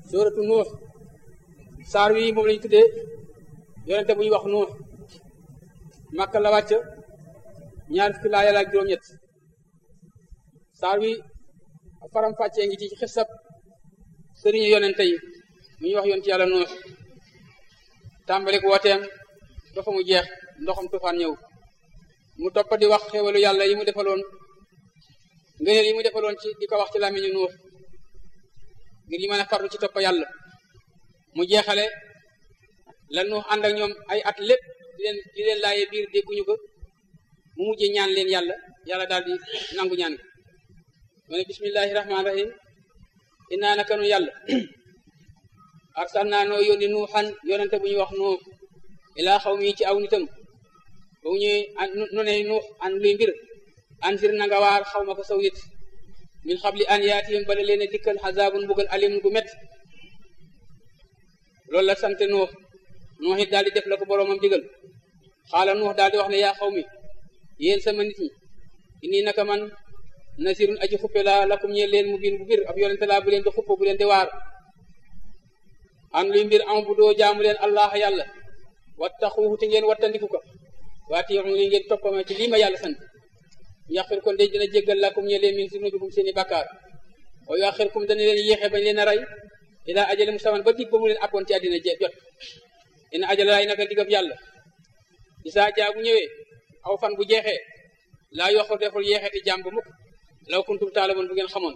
suuratu nuux saar wi moom lañu tuddee yonente bu ñu wax nuux màkka la wàcc ñaar fukki laa yàlla ak juróom-ñett saar wi faram fàccee ngi ci xisab sëriñu yonente yi mu ñu wax yoon ci yàlla nuux tàmbalik wooteem ba fa mu jeex ndoxam tufaan ñëw mu toppa di wax xéwalu yàlla yi mu defaloon ngëneel yi mu defaloon ci di ko wax ci làmmiñu nuux ngir ñu mën a farlu ci toppa yàlla mu jeexale la nuux ànd ak ñoom ay at lépp di leen di leen laaye biir dégguñu ko mu mujjee ñaan leen yàlla yàlla daal di nangu ñaan ko mu ne bismillahi rahmaani rahim innaa naka nu yàlla arsalnaa noo yónni nuuxan yonente bu ñuy wax nuux ilaa xaw mi ci aw nitam ba mu ñëwee nu ne nuux an luy mbir anzir na nga waar xaw ma ko saw nit min xabli an yaatihim bala leen a dikkal xazaabun mbugal alim gu met loolu la sant nuux nuux it daal di def la ko boroomam digal xaala nuux daal di wax ne yaa xaw mi yéen sama nit ñi inni naka man nasirun aji xuppe laa lakum ñeel leen mu biin bu bir ab yonente laa bu leen di xuppe bu leen di waar an luy mbir am bu doo jaamu leen allah yàlla wattaxuuhu te ngeen wattandiku ko waatiixu li ngeen toppama ci lii ma yàlla sant yaxir kon de dina jéggal lakum ñeel leen min zunubikum seeni bàkkaar wa yaxirkum dana leen yéexe bañ leen a rey ilaa ajali musamman ba dig ba mu leen appoon ci àddina je jot ina ajala laay naka digab yàlla isaa jaa bu ñëwee aw fan bu jeexee laa yoxor deful yeexeti jàmm ba mukk law kuntum taalamoon bu ngeen xamoon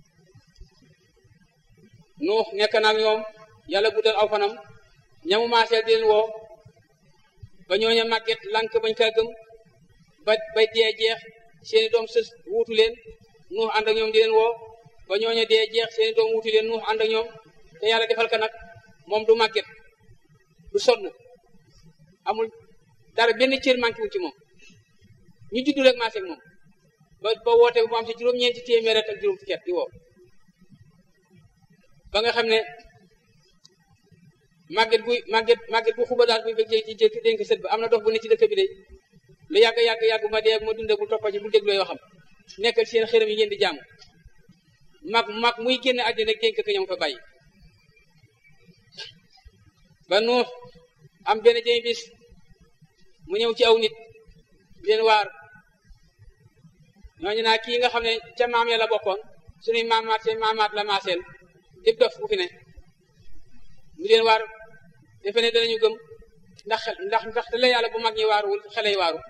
nuux nekk naag ñoom yàlla guddal aw fanam ñamu maaseel di leen woo ba ñooña màgget lank bañ kaa gëm ba ba dee jeex seeni doom sës wuutu leen nuux ànd ak ñoom di leen woo ba ñooña dee jeex seeni doom wuutu leen nuux ànd ak ñoom te yàlla defal ka nag moom du màgget du sonn amul dara benn cër manqué wu ci moom ñu juddu rek maasee ak moom ba ba woote bu mu am ci juróom-ñeenti téeméer ak juróom fukki at di woo ba nga xam ne màgget buy màgget màgget bu xuba daal buy bëgg ci jëkk dénk sët ba am na dox bu ne ci dëkk bi de lu yàgg yàgg yàgg ma dee ma dundee bu toppa ji bu dégloo yoo xam nekkal seen xërëm yi ngeen di jaamu mag mag muy génn àddina dénk ka ñoom fa bàyyi ba nuux am benn jëmi bis mu ñëw ci aw nit leen waar ñooñu naa kii nga xam ne ca maam ya la bokkoon suñuy maamaat seen maamaat la maaseel dib dof bu fi ne mu leen waar defe ne danañu gëm ndax xel ndax ndax te la yàlla bu mag ñi waaruwul xele yi waaru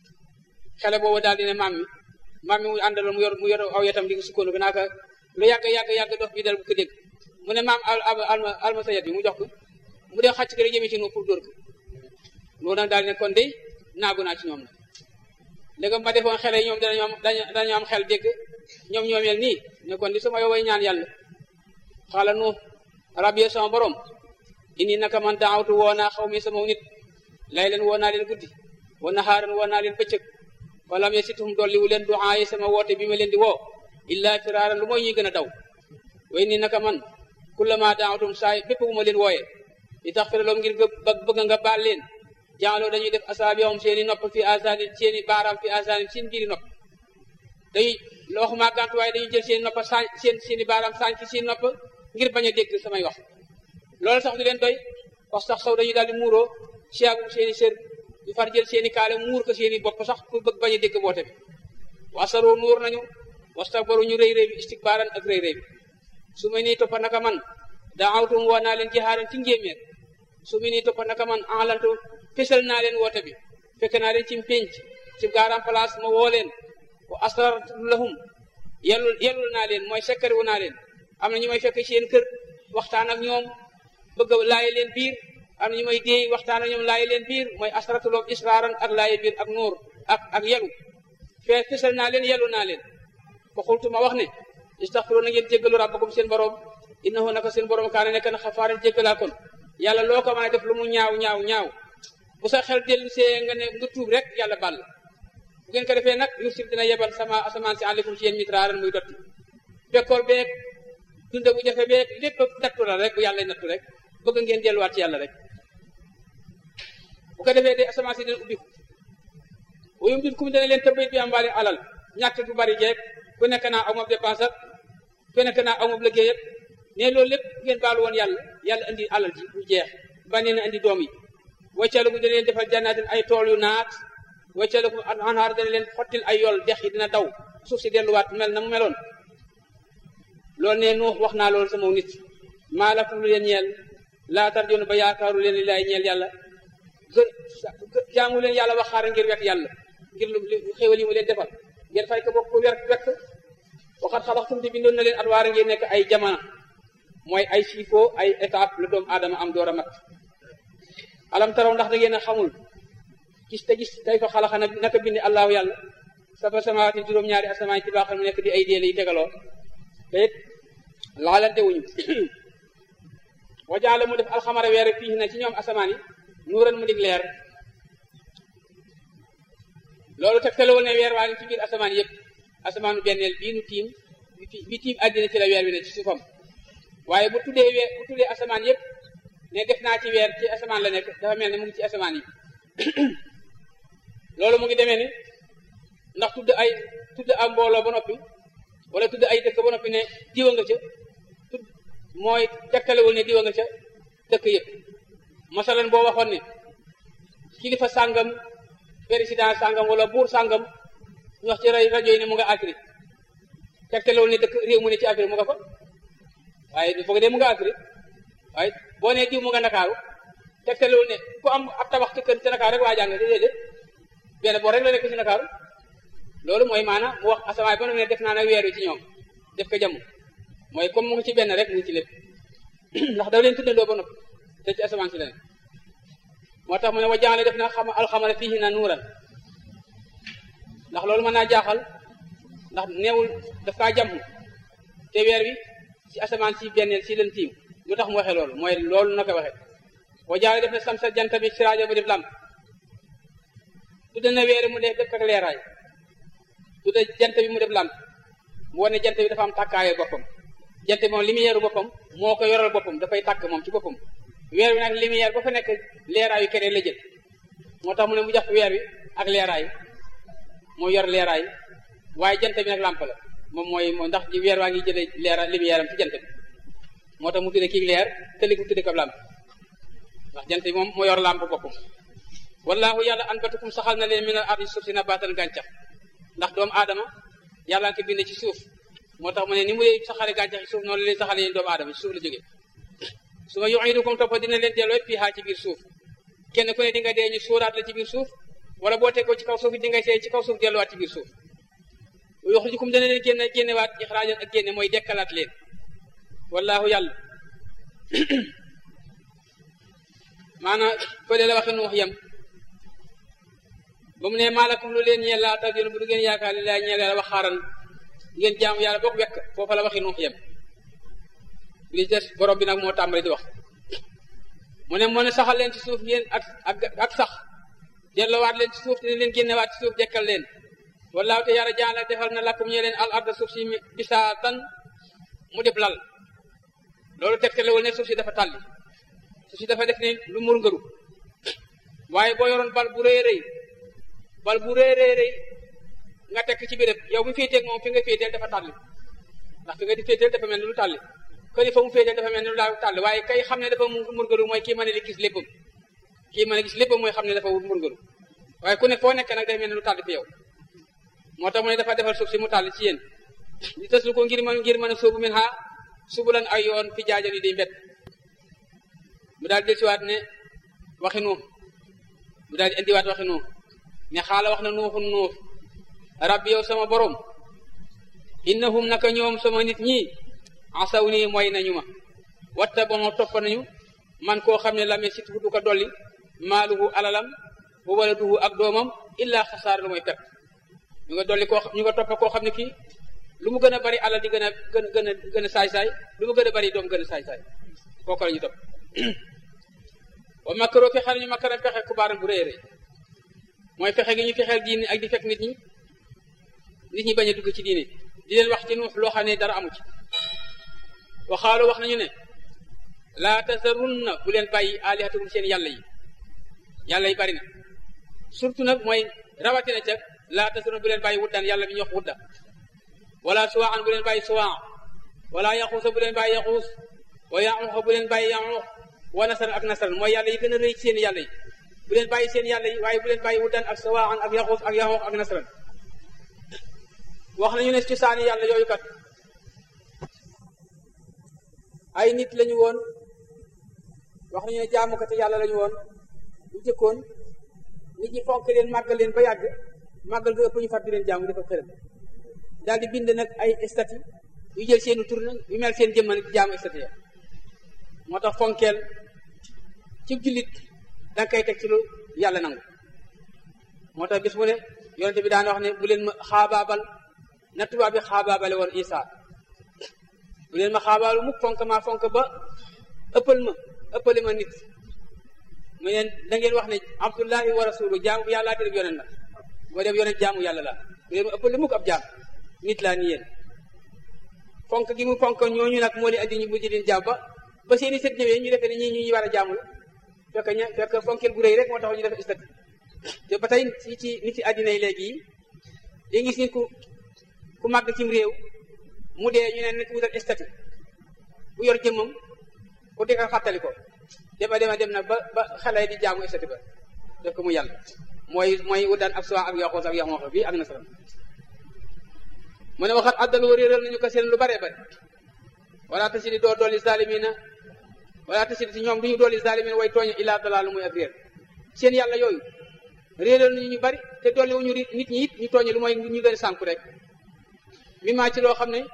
xele boobu daal di ne maam mi maam mi mu àndaloon mu yor mu yor aw yetam di ko sukkoonu bi naaka lu yàgg yàgg yàgg dof bi dal bu ko dégg mu ne maam alma alma sayet bi mu jox ko mu dee xàcc ko rek jëmee ci nu pour dóor ko loolu nag daal di ne kon de naagu naa ci ñoom nag léegi ma defoon xele yi ñoom danañu am dañu am xel dégg ñoom ñoo mel nii ne kon di sama yow way ñaan yàlla xaala nu rabbi sama borom indi naka man daawtu woo naa xaw mi sama nit lay leen woo naa leen guddi wa naxaaran woo naa leen bëccëg falam yasitum dolliwu leen duaa yi sama woote bi ma leen di woo illa firaaran lu mooy ñuy gën a daw way ni naka man kullama daawtum saay bépp bu ma leen wooyee li tax firaloom ngir bëgg nga baal leen jaaloo dañuy def asaabiyoom seeni nopp fi asaani seeni baaraam fi asaani seen biiri nopp dañuy looxumaa gàntu waaye dañuy jël seeni nopp saañ seen seeni baaraam saañ ci seen nopp ngir bañ a dégg samay wax loolu sax du leen doy wax sax saw dañuy daal di muuroo siyaagum seeni sër di far jël seeni kaale muur ko seeni bopp sax pour bëgg bañ a dégg boote bi wasaroo nuur nañu wastakbaru ñu rëy rëy bi istikbaaran ak rëy rëy bi su ma nii toppa naka man daawtum woo naa leen jihaaran ci njéeméer su ma nii toppa naka man enlantu fésal naa leen woote bi fekk naa leen ci pénc ci garan place ma woo leen wa asrartu lahum yellul yellul naa leen mooy sekkari wu naa leen am na ñu may fekk seen kër waxtaan ak ñoom bëgg laaye leen biir am na ñu may déey waxtaan ak ñoom laaye leen biir mooy asratuloom israaran ak laaye biir ak nuur ak ak yelu fee fésal naa leen yellu naa leen fa xultu ma wax ne istaxfiru na ngeen jéggalu rabbakum seen borom innahu naka seen borom kaane nekk na xafaaran jéggalaa kon yàlla loo ko mën a def lu mu ñaaw ñaaw ñaaw bu sa xel dellu see nga ne nga tuub rek yàlla bàll bu ngeen ko defee nag yursib dina yebal sama asamaan si aleykum ci yéen mitraaran muy dotti bekkoor beeg dunde bu jafe beeg lépp nattu la rek bu yàlla nattu rek bëgg ngeen delluwaat ci yàlla rek bu ko defee de asamaan si dina ubbiku wuyum dit kum dana leen tëbbit bi am waale alal ñàkk bu bari jeeg ku nekk naa aw ma dépense ak ku nekk naa aw ma liggéey ak ne loolu lépp ngeen baalu woon yàlla yàlla indi alal ji bu jeex bànnee na indi doom yi waccalugu dana leen defal jannaatin ay tool yu naat waccalugu anhaar dana leen xottil ay yool dex yi dina daw suuf si delluwaat mel na mu meloon loolu ne nuux wax naa loolu sama nit maa lakum lu leen ñeel laa tarjoon ba yaakaaru leen li laay ñeel yàlla gë jaamu leen yàlla waxaara ngir wekk yàlla ngir lu xéwal yi mu leen defal ngeen fay ko bokk ko wekk wekk waxat xalaxtum te bindoon na leen atwaara ngeen nekk ay jamono mooy ay siifoo ay étape la doomu aadama am door a mat alam taraw ndax da ngeen a xamul gis te gis kay fa xalaxa na naka bindi allahu yàlla saba samawaati juróom-ñaari asamaan ci baaxal mu nekk di ay déele yi tegaloo te it laalante wuñu wajaala mu def alxamara weer fii na ci ñoom asamaan yi nuuran mu dig leer loolu tegtalewul ne weer waa ngi ci biir asamaan yëpp asamaanu benneel bii nu tiim bi tiim àddina ci la weer wi ne ci suufam waaye bu tuddee weer bu tuddee asamaan yëpp ne def naa ci weer ci asamaan la nekk dafa mel ne mu ngi ci asamaan yi loolu mu ngi demee ni ndax tudd ay tudd am mbooloo ba noppi wala tudd ay dëkk ba noppi ne diwa nga ca tudd mooy tegtalewul ne diwa nga ca dëkk yëpp masalan boo waxoon ne kilifa sàngam président sàngam wala buur sàngam ñu wax ci rajo yi ne mu nga Afrique tegtalewul ne dëkk réew mu ne ci Afrique mu nga fa waaye foog de mu nga Afrique waaye boo nee diw mu nga Ndakaaru tegtalewul ne ku am ab tabax ci kër ci Ndakaaru rek waa jàng déedéet benn boo rek la nekk ci Ndakaaru loolu mooy maanaam mu wax asamaan ba ne def naa nag weer wi ci ñoom def ko jàmm mooy comme mu ngi ci benn rek mu ngi ci lépp ndax dafa leen tuddandoo ba noppi te ci asamaan si la ne moo tax mu ne wa jaale def na xam alxamara fii na nuuran ndax loolu mën naa jaaxal ndax neewul daf kaa jàmm te weer wi ci asamaan si benneel si leen tiim lu tax mu waxee loolu mooy loolu na ko waxee wa jaale def na samsa jant bi siraaja mu def lamp tudda na weer mu def def ak leeraay tudda jant bi mu def lamp mu wane jant bi dafa am tàkkaayo boppam jant bi moom lumière boppam moo ko yoral boppam dafay tàkk moom ci boppam weer wi nag lumière ba fa nekk leeraayu keneen la jël moo tax mu ne mu jox weer wi ak leeraay moo yor leeraay waaye jant bi nag làmp la moom mooy moo ndax ci weer waa ngi jëlee leera lumière am ci jant bi moo tax mu tudde kii leer te li ko tudde ko làmp ndax jant bi moom moo yor làmp boppam wallahu yàlla anbatukum saxal na leen min al ardi suuf si nabaatan gàncax ndax doomu aadama yàlla nga ko bind ci suuf moo tax mu ne ni mu leen saxale gàncax ci suuf noonu la leen saxale yéen doomu aadama ci suuf la jógee su ma yu'idukum topp dina leen delloo fii haa ci biir suuf kenn ku ne di nga dee ñu suuraat la ci biir suuf wala boo teg ko ci kaw suuf di nga see ci kaw suuf delluwaat ci biir suuf yuxrijukum dana leen génne génnewaat ixraajan ak génne mooy dekkalaat leen wallahu yàlla maanaam fële la waxe nu wax yem ba mu ne maalakum lu leen ñeel laa tarjuna bu du ngeen yaakaar li laa ñeel yàlla wax xaaran ngeen jaamu yàlla boog wekk foofa la waxi nu wax yem li des borom bi nag moo tàmbali di wax mu ne moo ne saxal leen ci suuf yéen ak ak ak sax delloowaat leen ci suuf te ne leen génnewaat ci suuf dekkal leen wallaahu te yàlla jaan la defal na lakkum ñee leen al arda suuf si bisaatan mu def lal loolu tegtalewul ne suuf si dafa tàlli suuf si dafa def ne lu mur ngëru waaye boo yoroon bal bu rëy rëy bal bu rëy rëy rëy nga tekk ci béréb yow mi féeteeg moom fi nga féeteel dafa tàlli ndax fi nga di féeteel dafa mel ni lu tàlli këri fa mu féeteel dafa mel ni lu laa tàlli waaye kay xam ne dafa murgalu mooy kii mën a gis léppam kii mën a gis léppam mooy xam ne dafa murgalu waaye ku ne foo nekk nag dafa mel ni lu tàlli fi yow moo tax mu ne dafa defal suuf si mu tàlli ci yéen li tas lu ko ngir mën ngir mën a sóobu min ha subulan ay yoon fi jaajan yi di mbet mu daal di siwaat ne waxi nuux mu daal di indiwaat waxi nuux ne xaala wax na nuuxun nuux rabbi yow sama borom innahum naka ñoom sama nit ñi asaw nii mooy nañu ma watta ba moo topp nañu man koo xam ne lame sit du ko dolli maaluhu alalam bu wala duhu ak doomam illaa xasaar lu mooy pep ñu nga dolli koo ñu nga topp koo xam ne kii lu mu gën a bari alal di gën a gën gën a gën a saay-saay lu mu gën a bari doom gën a saay-saay kooku la ñu topp wa makkaroo fexe nañu makkaram fexe ku baaram bu rëy rëy mooy fexe gi ñu fexeel diine ak di fekk nit ñi nit ñi bañ a dugg ci diine di leen wax ci nuux loo xam ne dara amu ci waxaalu wax nañu ne laa tasarunna bu leen bàyyi alihatakum seen yàlla yi yàlla yi bari na surtout nag mooy rawatina ca laa tasarunna bu leen bàyyi wuddan yàlla bi ñu wax wudda wala suwaan bu leen bàyyi suwaan wala yaxuusa bu leen bàyyi yaxuus wa yaxuuxa bu leen bàyyi yaxuux wa nasaran ak nasaran mooy yàlla yi gën a rëy ci seen yàlla yi bu leen bàyyi seen yàlla yi waaye bu leen bàyyi wuddan ak sawaan ak yaxuus ak yaxuux ak nasaran wax nañu ne ci saani yàlla yooyu kat ay nit lañu woon wax nañu ne jaamukati yàlla lañu woon bu jëkkoon nit ñi fonk leen màggal leen ba yàgg màggal ga ëpp ñu far di leen jaamu dafa xërëm daal di bind nag ay statut yu jël seeni tur nag yu mel seen jëmman di jaamu statut ya moo tax fonkeel ci jullit danga koy teg ci lu yàlla nangu moo tax bis mu ne yonente bi daan wax ne bu leen ma xaabaabal na tubaab bi xaabaabale woon Isa bu leen ma xaabaalu mukk fonk maa fonk ba ëppal ma ëppale ma nit mu neen da ngeen wax ne abdullahi wa rasulu jaamu yàlla te def yonent la boo def yonent jaamu yàlla la bu leen ma ëppale mukk ab jaam nit laa ni yéen fonk gi mu fonk ñooñu nag moo di andi ñu mujj leen jaam ba ba seeni sët ñëwee ñu defee ne ñii ñu ñu war a jaamu la fekk ña fekk fonkeel bu rëy rek moo tax ñu def statut te ba tey ci ci nit ci àddina yi léegi yi di gis nit ku ku màgg cim réew mu dee ñu ne nit wutal statut bu yor jëmmam ku di ko fàttali ko dema dema dem na ba ba xale di jaamu statut ba def ko mu yàlla mooy mooy wudaan ab suwa ak yoxoos ak yoxoox bi ak nasaram mu ne waxat addalu réeral nañu ko seen lu bare bare wala tasidi doo dolli zalimina wala tasidi si ñoom du ñu dolli zalimina way tooñe illaa dalaalu muy ak réer seen yàlla yooyu réeral nañu ñu bari te dolli wuñu nit ñi it ñu tooñe lu mooy ñu gën a sànku rek mi maa ci loo xam ne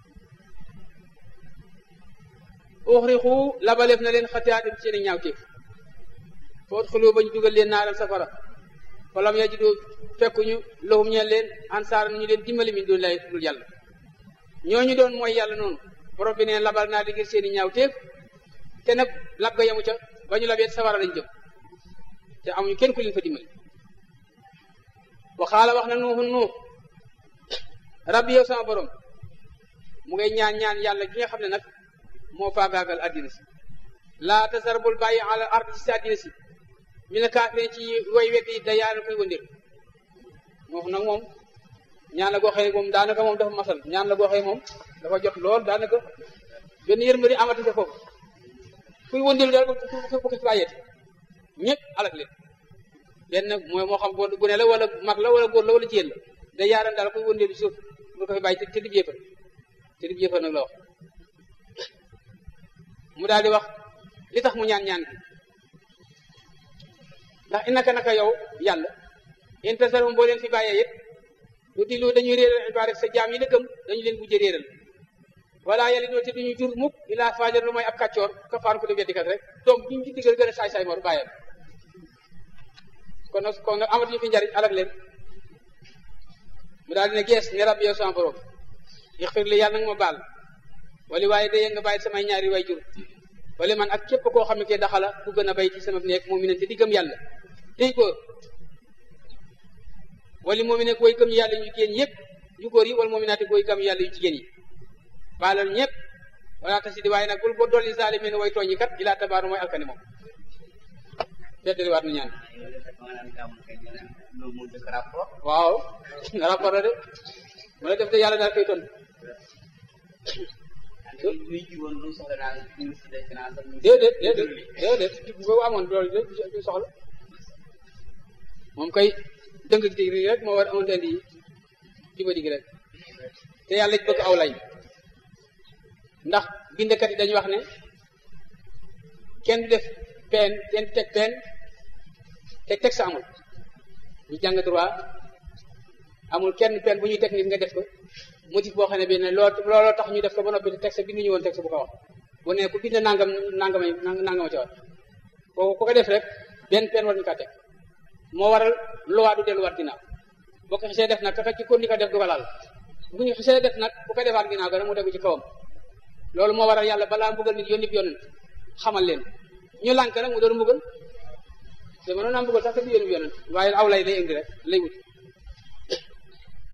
uxrixu labaleef na leen xatiyaatim seen i ñaawteef foot xuloo ba ñu dugal leen naaram safara falam yajidu fekkuñu lahum ñeen leen ansaar ñu leen dimbali min dun lay dul yàlla ñooñu doon mooy yàlla noonu borom bi neen labal naa di ngir seen i ñaawteef te nag lab ga yamu ca ba ñu labee safara lañ jëm te amuñu kenn ku leen fa dimbali waxaala wax na nuuxun nuux rabbi yow sama borom mu ngay ñaan ñaan yàlla gi nga xam ne nag moo faagaagal addina si laa tasar bul bàyyi ala ard ci si addina si mi ne kaafirin ci way weddi da yaana koy wëndir moo nag moom ñaan la goo xëy moom daanaka moom dafa masal ñaan la goo xëy moom dafa jot lool daanaka benn yërmari amati sa foofu kuy wëndir daal bu ko ci bàyyeeti ñëpp alak leen benn mooy moo xam bu ne la wala mag la wala góor la wala jigéen la da yaaran daal koy wëndir suuf bu ko fi bàyyi te dib yéefar te dib yéefar nag la wax mu daal di wax li tax mu ñaan ñaan gi ndax inaka naka yow yàlla in tasarum boo leen fi bàyyee yëpp lu di lu dañuy réeral ibadak sa jaam yi la gëm dañu leen bujjë réeral wala yàlla doo te duñu jur mukk ilaa fajar lu mooy ab kàccoor ka faan ko def weddikat rek doom duñu ci diggal gën a saay-saay mor bàyyam kon nag kon nag amatuñu fi njariñ alak leen mu daal dina gees ne rabbi yow sama borom ixfir li yàlla nag ma baal wali waaye day nga bàyyi samay ñaari way jur wala man ak képp koo xam ne ke daxala ku gën a bay ci sama nekk moom mi ne te di gëm yàlla tey góor wali moom mi nekk way gëm yàlla yu jigéen yëpp yu góor yi wala moom mi naati way gëm yàlla yu jigéen yi baalal ñëpp wala tasi di waaye nag bul boo dolli zalimin way tooñi kat ilaa tabaaru mooy alkane moom feddali waat nu ñaan waaw rapport la de mu la def de yàlla daal koy tontu déedéet déedéet déedéet boobu amoon loolu du soxla moom kay dëng dig rek moo war amoon indi juba dig rek te yàlla bëgg aw lay ndax bindkat yi dañuy wax ne kenn du def peen kenn teg peen te teg sa amul ñu jàng droit amul kenn peen bu ñuy teg nit nga def ko motif boo xam ne bi ne loo looloo tax ñu def ko ba noppi teg sa bindu ñu woon teg sa bu ko wax bu ne ku bind nangam nangama nangama ci wax kooku ku ko def rek benn peen war ñu kaa teg moo waral loi du delluwaat ginnaaw boo ko xisee def nag ka ci kon ni ko def du ko laal bu ñu xisee def nag bu ko defaat ginnaaw ga nag mu tegu ci kawam loolu moo waral yàlla balaa mbugal nit yónni yonent xamal leen ñu lànk nag mu doon mbugal te mënoon naa mbugal sax te du yónni yonent waaye aw lay lay indi rek lay wut